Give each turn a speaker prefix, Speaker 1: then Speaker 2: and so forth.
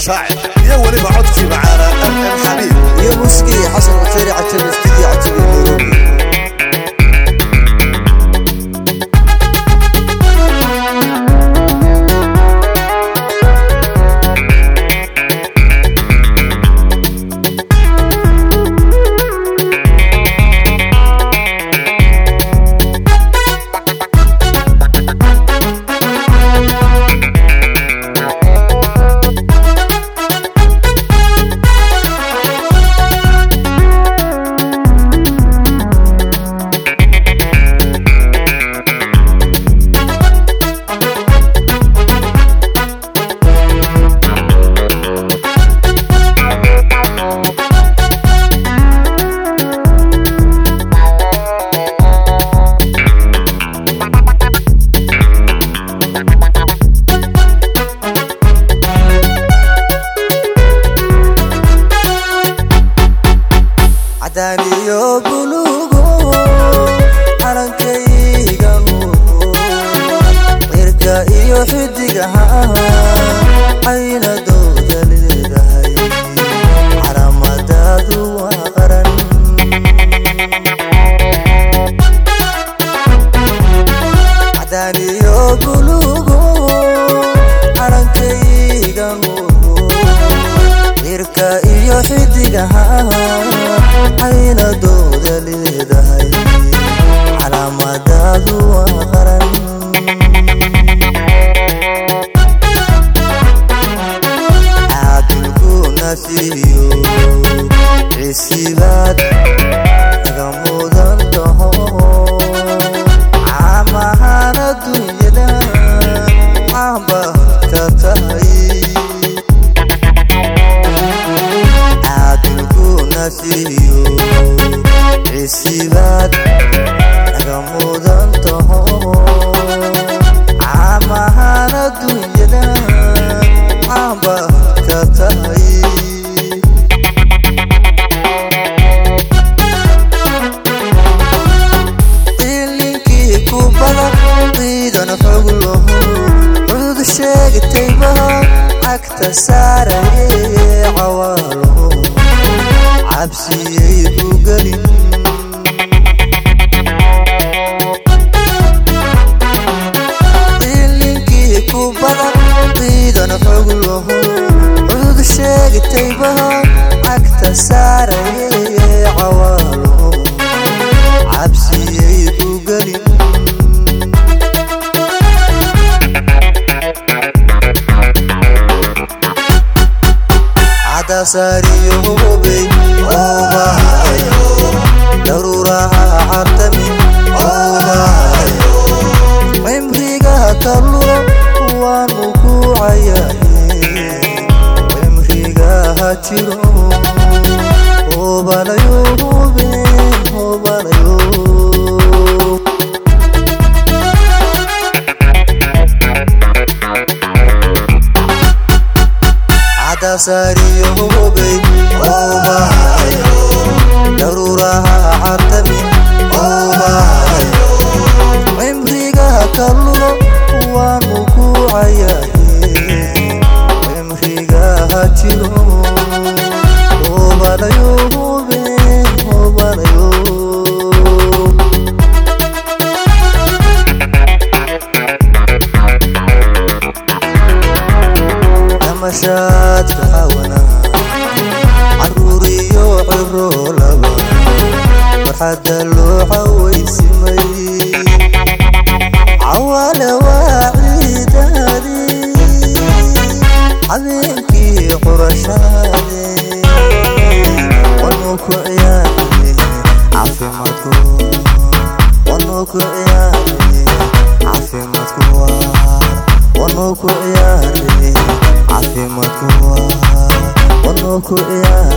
Speaker 1: shaacir iyo weliba codkii macaana mm xabiib
Speaker 2: iyo muusigii xasan cufeeri cajabe studio cajabe nairobi cadaan iyo bulugo calankayga nuugo cirka iyo xidigaha caynadooda leedahay calaamadaadu waa qaran cadaan iyo bulugo calankayga nuugo cirka iyo xidigaha caynadooda leedahay calaamadaadu waa qaran caadilkuna siiyo cisibaad naga mudan taho caamahaan adduunyada caamba ka tahay caadilkuna siiyo cisibaad naga mudan taho caamahaan adduunyada caamba ka tahay ilinkii ku badan ciidan xog lahu cudud sheegtayba cagta saaraye cawaalo cabsiyay ku gelin ilinkii ku badan ciidan xog lahu cudud sheegtayba cagta saaraye cawaalo cabsiyay ku gelin cadasaariyo hubey obahayo daruuraha cartami obahayo cimriga kallo waanu ku cayaye cimriga ha jiro hobanayo hube hobanayo cadasaariyo hubey obahayo daruuraha cartami obahayo cimriga kallo waanu ku cayaye cimriga ha jiro hobanayo hube hobanayo damashaadka cawana caruur iyo ciro laba farxadda loo cawaysimay cawaale waa ciidaadi habeenkii qurashaade wanu ku ciyaarne caafimaadku wanu ku ciyaarne caafimaadku waa wanu ku ciyaarne caafimaadku waa wanu ku ciyaarne